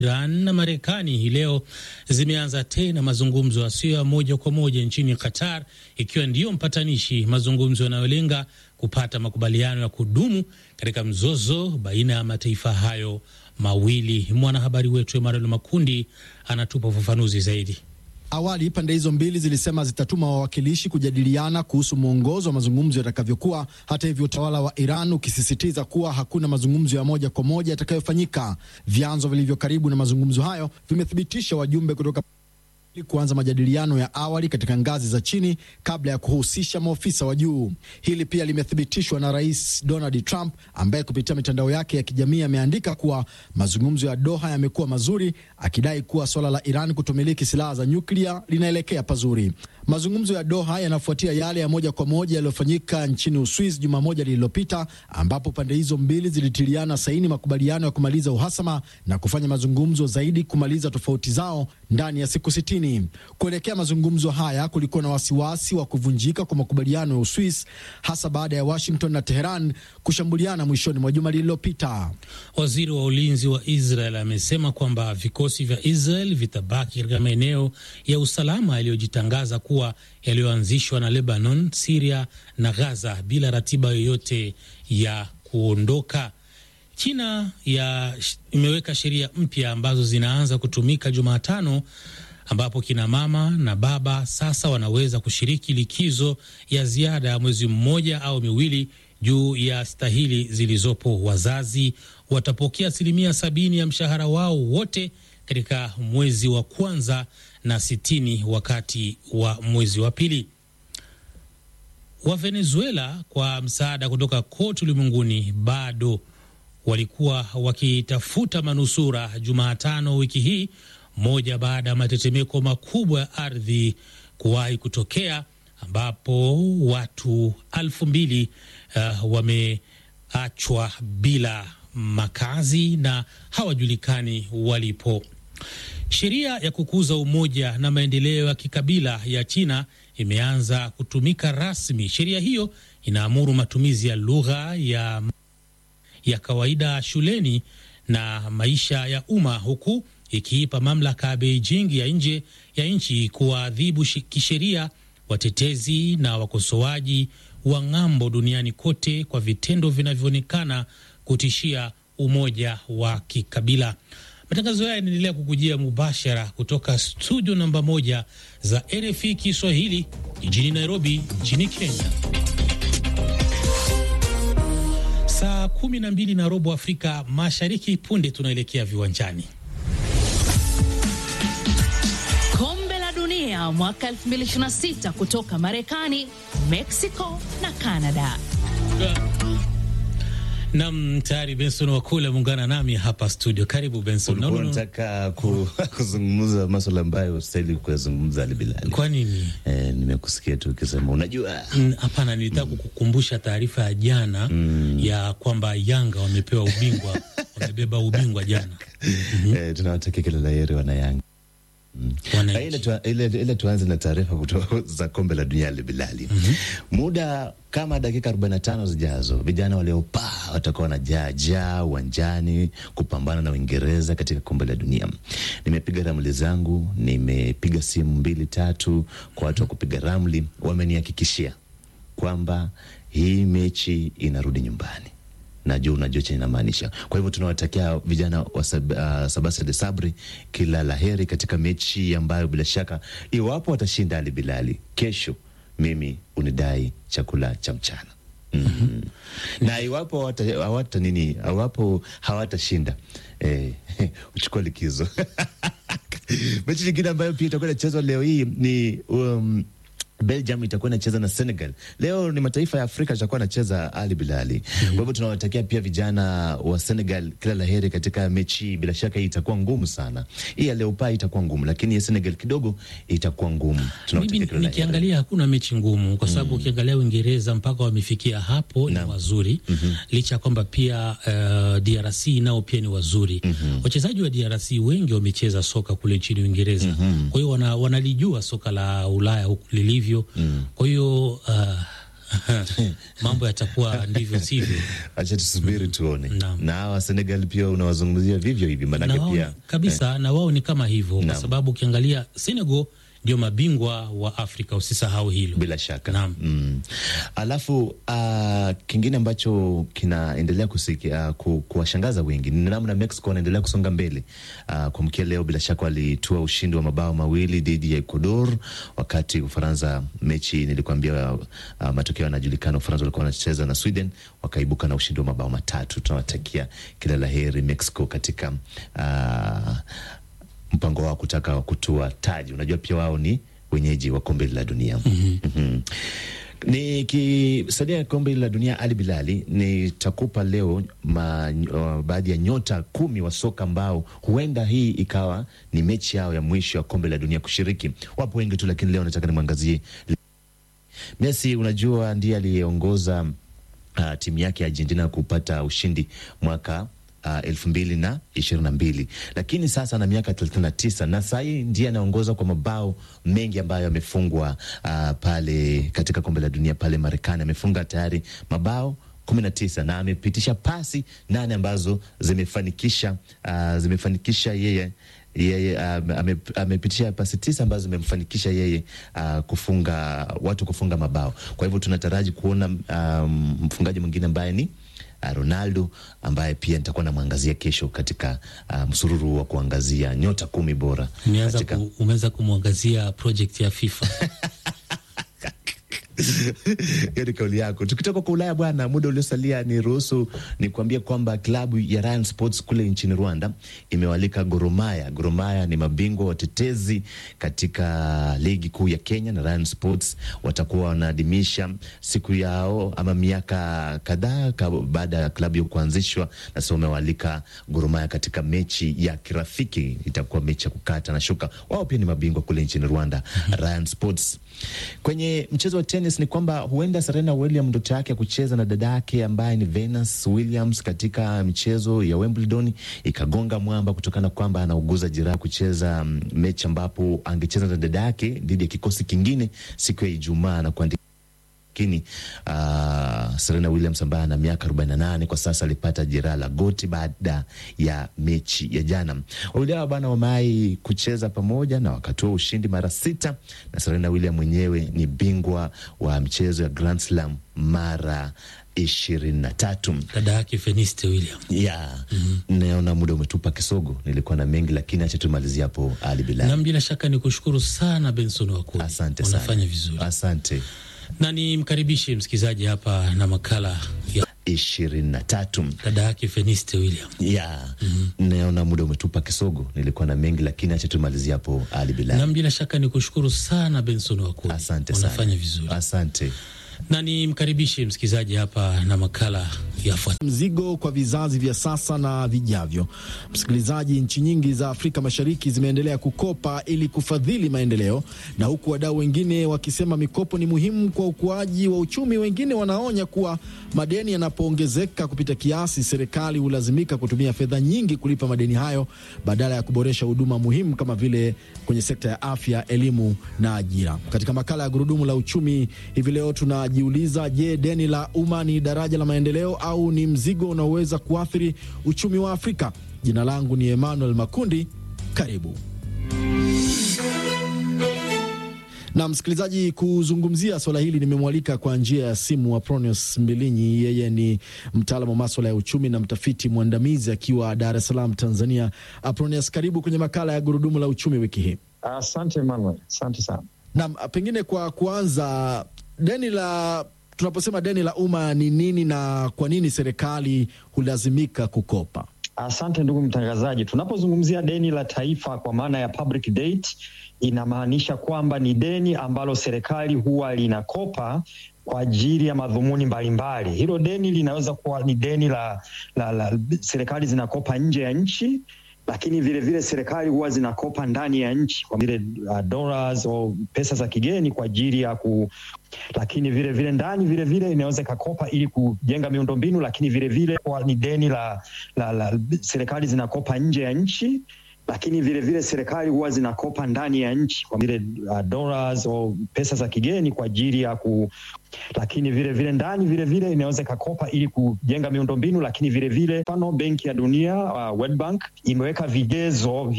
Iran na Marekani hii leo zimeanza tena mazungumzo yasiyo ya moja kwa moja nchini Qatar, ikiwa ndiyo mpatanishi, mazungumzo yanayolenga kupata makubaliano ya kudumu katika mzozo baina ya mataifa hayo mawili. Mwanahabari wetu Emanuel Makundi anatupa ufafanuzi zaidi. Awali pande hizo mbili zilisema zitatuma wawakilishi kujadiliana kuhusu mwongozo wa mazungumzo yatakavyokuwa. Hata hivyo, utawala wa Iran ukisisitiza kuwa hakuna mazungumzo ya moja kwa moja yatakayofanyika. Vyanzo vilivyo karibu na mazungumzo hayo vimethibitisha wajumbe kutoka kuanza majadiliano ya awali katika ngazi za chini kabla ya kuhusisha maofisa wa juu. Hili pia limethibitishwa na Rais Donald Trump ambaye kupitia mitandao yake ya kijamii ameandika kuwa mazungumzo ya Doha yamekuwa mazuri, akidai kuwa suala la Iran kutomiliki silaha za nyuklia linaelekea pazuri. Mazungumzo ya Doha yanafuatia yale ya moja kwa moja yaliyofanyika nchini Uswizi juma moja lililopita, ambapo pande hizo mbili zilitiliana saini makubaliano ya kumaliza uhasama na kufanya mazungumzo zaidi kumaliza tofauti zao ndani ya siku sitini. Kuelekea mazungumzo haya, kulikuwa na wasiwasi wa kuvunjika kwa makubaliano ya Uswis, hasa baada ya Washington na Teheran kushambuliana mwishoni mwa juma lililopita. Waziri wa ulinzi wa Israel amesema kwamba vikosi vya Israel vitabaki katika maeneo ya usalama yaliyojitangaza kuwa yaliyoanzishwa na Lebanon, Siria na Gaza bila ratiba yoyote ya kuondoka. China ya imeweka sheria mpya ambazo zinaanza kutumika Jumatano ambapo kina mama na baba sasa wanaweza kushiriki likizo ya ziada ya mwezi mmoja au miwili juu ya stahili zilizopo. Wazazi watapokea asilimia sabini ya mshahara wao wote katika mwezi wa kwanza na sitini wakati wa mwezi wa pili. Wa Venezuela kwa msaada kutoka kote ulimwenguni bado walikuwa wakitafuta manusura Jumatano wiki hii moja baada ya matetemeko makubwa ya ardhi kuwahi kutokea ambapo watu elfu mbili uh, wameachwa bila makazi na hawajulikani walipo. Sheria ya kukuza umoja na maendeleo ya kikabila ya China imeanza kutumika rasmi. Sheria hiyo inaamuru matumizi ya lugha ya, ya kawaida shuleni na maisha ya umma huku ikiipa mamlaka ya Beijing ya nje ya nchi kuwaadhibu kisheria watetezi na wakosoaji wa ng'ambo duniani kote kwa vitendo vinavyoonekana kutishia umoja wa kikabila. Matangazo haya yanaendelea kukujia mubashara kutoka studio namba moja za RFI Kiswahili jijini Nairobi nchini Kenya. Saa kumi na mbili na robo Afrika Mashariki. Punde tunaelekea viwanjani. Mwaka 2026 kutoka Marekani, Mexico na Canada. Nam, tayari Benson Wakule ameungana nami hapa studio. Karibu Benson. No, no, nataka ku, kuzungumza maswala ambayo stahili kuyazungumza Ali Bilali. Kwa nini? Eh, nimekusikia tu ukisema unajua. Hapana, mm, nilitaka mm. kukukumbusha taarifa ya jana mm. ya kwamba Yanga wamepewa ubingwa wamebeba ubingwa jana. mm -hmm. Eh, tunawatakia kila la heri wana Yanga. Mm. Ile, tu, ile, ile tuanze na taarifa kutoka za kombe la dunia Bilali. mm -hmm. Muda kama dakika 45 zijazo vijana waliopaa watakuwa wanajaa jaa uwanjani kupambana na Uingereza katika kombe la dunia. Nimepiga ramli zangu, nimepiga simu mbili tatu kwa watu wa kupiga ramli, wamenihakikishia kwamba hii mechi inarudi nyumbani. Najua unajua chenye inamaanisha. Kwa hivyo tunawatakia vijana wa sab, uh, Sabasa de Sabri kila laheri katika mechi ambayo bila shaka iwapo watashinda Ali Bilali kesho, mimi unidai chakula cha mchana mm -hmm. na iwapo hawata, hawata nini, iwapo hawatashinda eh, uchukua likizo mechi nyingine ambayo pia itakuwa inachezwa leo hii ni um, Belgium itakuwa inacheza na Senegal. Leo ni mataifa ya Afrika itakuwa inacheza Ali Bilali. Mm -hmm. Kwa hivyo tunawatakia pia vijana wa Senegal kila laheri katika mechi. Bila shaka hii itakuwa ngumu sana. Hii ya leo paa itakuwa ngumu, lakini ya Senegal kidogo itakuwa ngumu. Mimi nikiangalia hakuna mechi ngumu kwa sababu mm -hmm. ukiangalia Uingereza mpaka wamefikia hapo ni wazuri. Mm -hmm. Licha ya kwamba pia uh, DRC nao pia ni wazuri. Mm -hmm. Wachezaji wa DRC wengi wamecheza soka kule nchini Uingereza. Mm -hmm. Kwa hiyo wana, wanalijua soka la Ulaya huku lilivyo Mm. Kwa hiyo uh, mambo yatakuwa ndivyo sivyo. Acha tusubiri tuone. Naam. Na hawa Senegal pia unawazungumzia vivyo hivi, na maanake wao, pia kabisa na wao ni kama hivyo kwa Naam. sababu ukiangalia Senegal ndio mabingwa wa Afrika, usisahau hilo. bila shaka Naam. mm. Alafu uh, kingine ambacho kinaendelea kusikia ku, kuwashangaza wengi ni namna Mexico wanaendelea kusonga mbele. Uh, kwa mkia leo bila shaka walitua ushindi wa mabao mawili dhidi ya Ecuador, wakati Ufaransa, mechi nilikuambia, uh, matokeo yanajulikana. Ufaransa walikuwa wanacheza na Sweden, wakaibuka na ushindi wa mabao matatu. Tunawatakia kila la heri Mexico katika uh, mpango wao kutaka kutua taji. Unajua pia wao ni wenyeji wa kombe la dunia. Mhm. Nikisalia kombe la dunia, Ali Bilali, nitakupa leo ma, uh, baadhi ya nyota kumi wa soka ambao huenda hii ikawa ni mechi yao ya mwisho ya kombe la dunia kushiriki. Wapo wengi tu, lakini leo nataka nimwangazie Messi. Unajua ndiye aliyeongoza uh, timu yake ya Argentina kupata ushindi mwaka uh, elfu mbili na ishirini na mbili lakini sasa ana miaka thelathini na tisa na sahii ndiye anaongoza kwa mabao mengi ambayo amefungwa uh, pale katika kombe la dunia pale Marekani. Amefunga tayari mabao kumi na tisa na amepitisha pasi nane ambazo zimefanikisha uh, zimefanikisha yeye yeye uh, ame- amepitisha pasi tisa ambazo zimemfanikisha yeye uh, kufunga watu kufunga mabao. Kwa hivyo tunataraji kuona um, mfungaji mwingine ambaye ni uh, Ronaldo ambaye pia nitakuwa namwangazia kesho katika uh, msururu wa kuangazia nyota kumi bora Umeanza katika ku, umeweza kumwangazia project ya FIFA hiyo ni kauli yako. Tukitoka kwa Ulaya bwana, muda uliosalia ni ruhusu ni kuambia kwamba klabu ya Ryan Sports kule nchini Rwanda imewalika Gor Mahia. Gor Mahia ni mabingwa watetezi katika ligi kuu ya Kenya, na Ryan Sports watakuwa wanaadhimisha siku yao ama miaka kadhaa ka- baada ya klabu hiyo kuanzishwa, na sasa wamewalika Gor Mahia katika mechi ya kirafiki. Itakuwa mechi ya kukata na shuka. Wao pia ni mabingwa kule nchini Rwanda, Ryan Sports. Kwenye mchezo wa tenis ni kwamba huenda Serena Williams ndoto yake ya kucheza na dada yake ambaye ni Venus Williams katika michezo ya Wimbledon ikagonga mwamba kutokana na kwamba anauguza jeraha kucheza mm, mechi ambapo angecheza na dada yake dhidi ya kikosi kingine siku ya Ijumaa na kuandika lakini uh, Serena Williams ambaye ana miaka 48 kwa sasa alipata jeraha la goti baada ya mechi ya jana. Wawili hawa bana wamewahi kucheza pamoja na wakatoa ushindi mara sita, na Serena Williams mwenyewe ni bingwa wa michezo ya Grand Slam mara ishirini na tatu. dada yake Feniste William. Ya, naona muda umetupa kisogo. Nilikuwa na mengi lakini acha tumalizie hapo. Ali Bilal, Na bila shaka ni kushukuru sana Benson Wakuli, asante sana, unafanya vizuri asante. na nimkaribishe msikilizaji hapa na makala ya ishirini na tatu. dada yake Feniste William. ya naona muda umetupa kisogo. Nilikuwa na mengi lakini acha tumalizie hapo. Ali Na Bilal, bila shaka ni kushukuru sana Benson Wakuli, asante unafanya sana, vizuri asante. na nimkaribishe msikilizaji hapa na makala yafuatayo. mzigo kwa vizazi vya sasa na vijavyo. Msikilizaji, nchi nyingi za Afrika Mashariki zimeendelea kukopa ili kufadhili maendeleo, na huku wadau wengine wakisema mikopo ni muhimu kwa ukuaji wa uchumi, wengine wanaonya kuwa madeni yanapoongezeka kupita kiasi, serikali hulazimika kutumia fedha nyingi kulipa madeni hayo badala ya kuboresha huduma muhimu kama vile kwenye sekta ya afya, elimu na ajira. Katika makala ya Gurudumu la Uchumi hivi leo tunajiuliza, je, deni la umma ni daraja la maendeleo au ni mzigo unaoweza kuathiri uchumi wa Afrika? Jina langu ni Emmanuel Makundi, karibu na msikilizaji, kuzungumzia swala hili nimemwalika kwa njia ya simu Apronius Mbilinyi. Yeye ni mtaalamu wa maswala ya uchumi na mtafiti mwandamizi akiwa Dar es Salaam, Tanzania. Apronius, karibu kwenye makala ya gurudumu la uchumi wiki hii. Asante Emmanuel, asante sana. Naam, pengine kwa kuanza, deni la tunaposema deni la umma ni nini na kwa nini serikali hulazimika kukopa? Asante ndugu mtangazaji. Tunapozungumzia deni la taifa kwa maana ya public debt, inamaanisha kwamba ni deni ambalo serikali huwa linakopa kwa ajili ya madhumuni mbalimbali. Hilo deni linaweza kuwa ni deni la, la, la serikali zinakopa nje ya nchi lakini vile vile serikali huwa zinakopa ndani ya nchi kwa vile uh, dollars au pesa za kigeni kwa ajili ya ku, lakini vile vile ndani vile vile inaweza ikakopa ili kujenga miundombinu, lakini vile vile kwa ni deni la, la, la serikali zinakopa nje ya nchi lakini vilevile serikali huwa zinakopa ndani ya nchi kwa vile uh, dollars au pesa za kigeni kwa ajili ya ku lakini vile vile ndani vile vile inaweza ikakopa ili kujenga miundombinu, lakini vile vile mfano Benki ya Dunia uh, World Bank imeweka vigezo